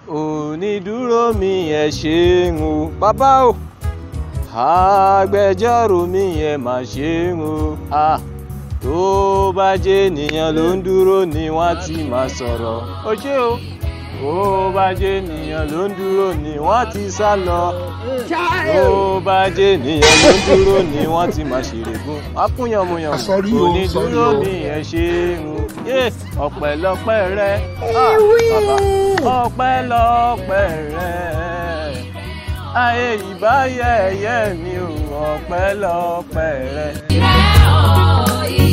onídúró mi ẹ ṣeun o bàbá o agbẹjọ́rò mi ẹ mà ṣeun o ah tó bá jẹ́ ènìyàn ló ń dúró ni wọ́n ti máa sọ̀rọ̀ ó ṣé o tó bá jẹ́ ènìyàn ló ń dúró ni wọ́n ti sá lọ tó bá jẹ́ ènìyàn ló ń dúró ni wọ́n ti máa ṣèrègùn akúnyànmùyàn Sorry o, sorry onídúró o. mi ẹ ṣeun yé ọpẹ́lọpẹ́ rẹ ah, bàbá ọpẹ́lọpẹ́ rẹ ayé ìbáyẹyẹ mi ò ọpẹ́lọpẹ́ rẹ. Ilé ọ̀